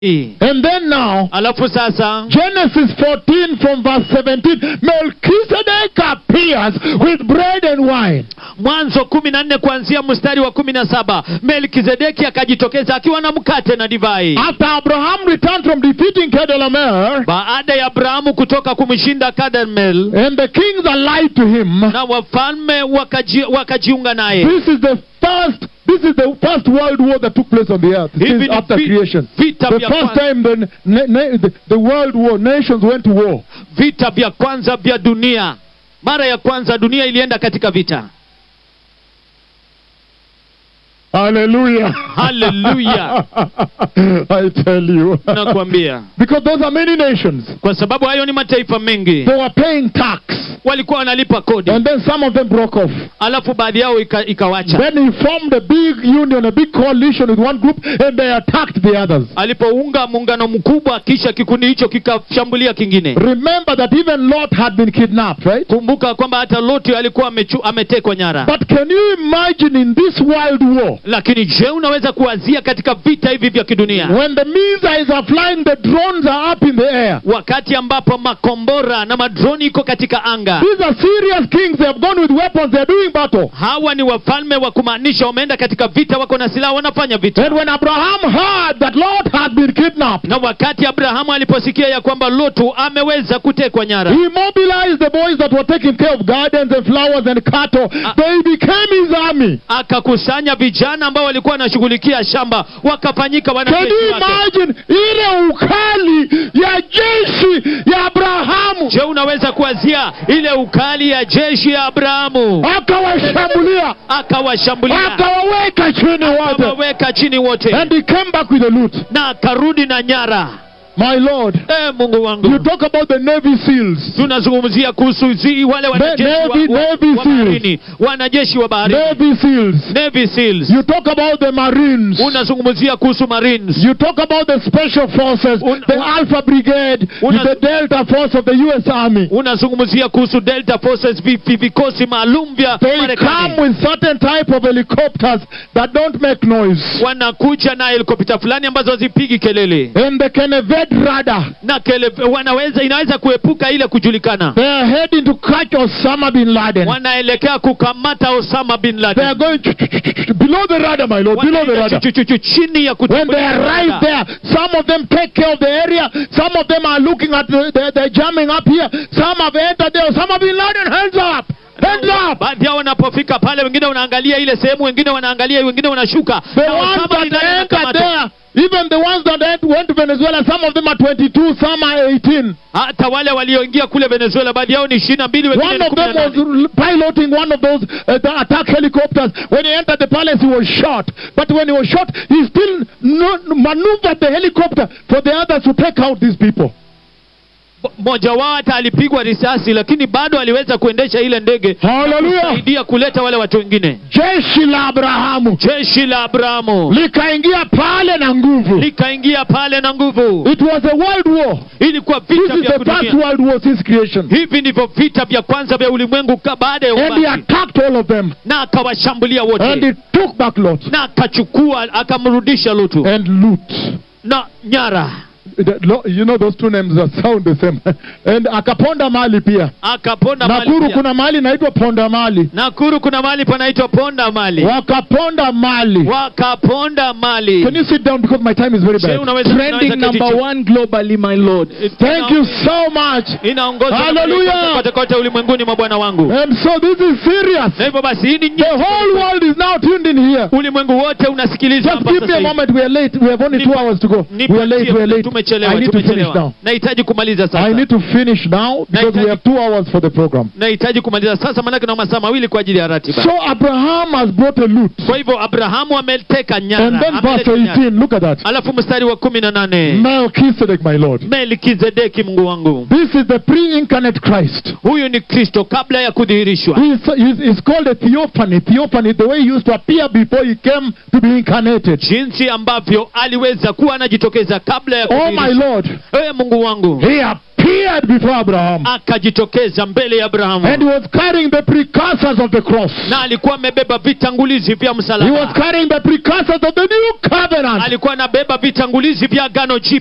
And then now, alafu sasa Genesis 14 from verse 17, Melchizedek appears with bread and wine. mwanzo kumi na nne kuanzia mstari wa kumi na saba melkizedeki akajitokeza akiwa na mkate na divai After Abraham returned from defeating Kedalamer, baada ya abrahamu kutoka kumshinda kadmel and the kings allied to him, na wafalme wakaji, wakajiunga naye this is the first this is the first world war that took place on the earth Hivi since ni after vi- creation. vita The vya first kwanza, time the, na- na- the, the world war, nations went to war. vita vya kwanza vya dunia mara ya kwanza dunia ilienda katika vita Hallelujah. Hallelujah. I tell you. nakwambia because those are many nations. kwa sababu hayo ni mataifa mengi They were paying tax. walikuwa wanalipa kodi And then some of them broke off. alafu baadhi yao ika, ikawacha Then he formed a big union, a big coalition with one group, and they attacked the others. alipounga muungano mkubwa kisha kikundi hicho kikashambulia kingine Remember that even Lot had been kidnapped, right? kumbuka kwamba hata loti alikuwa amechu, ametekwa nyara But can you imagine in this world war, lakini je unaweza kuwazia katika vita hivi vya kidunia when the missiles are flying, the drones are up in the air? wakati ambapo makombora na madroni iko katika anga These are serious kings. They have gone with weapons. They are doing battle. hawa ni wafalme wa kumaanisha wameenda katika vita wako na silaha wanafanya vita And when Abraham heard that Lot had been kidnapped, na wakati abrahamu aliposikia ya kwamba lotu ameweza kutekwa nyara he mobilized the boys that were taking care of gardens and flowers and cattle. Ah. They became his army. akakusanya vijana ambao walikuwa wanashughulikia shamba wakafanyika Can wanajeshi you wake imagine ile ukali ya jeshi ya Abrahamu? je unaweza kuwazia ile ukali ya jeshi ya abrahamu Akawashambulia, akawashambulia akawaweka chini wote, akawaweka chini wote and he came back with a loot. na akarudi na nyara My Lord, e mungu you wangu talk about the Navy SEAls. tunazungumzia kuhusu zi wale wanajeshi wa, Navy- wa, Navy wa Seals. baharini wanajeshi wa baharini Navy SEAls. Navy Seals. You talk about the Marines. unazungumzia kuhusu marines You talk about the special forces, Un- the un- Alpha Brigade, Una- the Delta Force of the U.S. Army. unazungumzia kuhusu delta forces vi- vi- vikosi maalum vya They come marekani with certain type of helicopters that don't make noise. wanakuja na helikopta fulani ambazo hazipigi kelele And they can evade radar. na kele, wanaweza inaweza kuepuka ile kujulikana They are heading to catch Osama bin Laden. wanaelekea kukamata osama bin They are laden going below the radar, my lord, below the Wanaenda radar. chu- chu- chu- chini ya When they kutambulisha arrive radar. there, some of them take care of the area. Some of them are looking at the, they're, they're jamming up here. Some have entered there. Osama bin Laden, hands up! Hands up! baadhi yao wanapofika pale wengine wanaangalia ile sehemu wengine wanaangalia wengine wanashuka The Na ones Osama bin that Laden entered anakamatwa. there, even the ones that ent- went to Venezuela, some of them are 22, some are 18. hata wale walioingia kule venezuela baadhi yao ni ishirini na mbili wengine One ni of kumi them na was nane. r- piloting one of those uh, the attack helicopters. When he entered the palace, he was shot. But when he was shot, he still no, maneuvered the helicopter for the others to take out these people. mmoja wao hata alipigwa risasi lakini bado aliweza kuendesha ile ndege Hallelujah! kusaidia kuleta wale watu wengine Jeshi la Abrahamu jeshi la abrahamu likaingia pale na nguvu. likaingia pale na nguvu It was a world war. ilikuwa This vita is vya the first dunia world war since creation. hivi ndivyo vita vya kwanza vya ulimwengu ka- baada ya And he uumbaji attacked all of them. na akawashambulia And wote he took back Lot na akachukua akamrudisha lutu and Lut. na nyara The- Lo- You know those two names that sound the same. And akaponda mali pia. akaponda mali Nakuru pia. kuna mali inaitwa ponda mali. nakuru kuna mali panaitwa ponda mali Wakaponda mali. wakaponda mali Can you sit down because my time is very Je, bad. unaweza- unaweza Trending keti number chini? one globally, my Lord. Thank you so much. inaongozwa na Hallelujah. malaika kote kote ulimwenguni mwa bwana wangu And so this is serious. na hivyo basi hii ni The nyeti. whole world is now tuned in here. ulimwengu wote unasikiliza Just hapa give sasa me a hivi. moment. We are late. We have only two Nipa- hours to go. We are late. We are late. tumechelewa I need to finish tumechelewa now. nahitaji kumaliza I sasa need to finish now because we have two hours for the program. nahitaji kumaliza sasa maanake na masaa mawili kwa ajili ya ratiba So Abraham has brought a loot. kwa hivyo abrahamu ameteka nyara And then verse ameleta nyara. 18, look at that. alafu mstari wa kumi na nane Melchizedek, my Lord. melkizedeki mungu wangu This is the pre-incarnate Christ. huyu ni kristo kabla ya kudhihirishwa He is, he is is called a theophany. Theophany, the way he used to appear before he came to be incarnated. jinsi ambavyo aliweza kuwa anajitokeza kabla ya Oh my my Lord, ee mungu wangu he appeared before Abraham. akajitokeza mbele ya And he abrahamu was carrying the precursors of the cross. na alikuwa amebeba vitangulizi vya He was msalaba carrying the precursors of the new covenant. alikuwa anabeba vitangulizi vya agano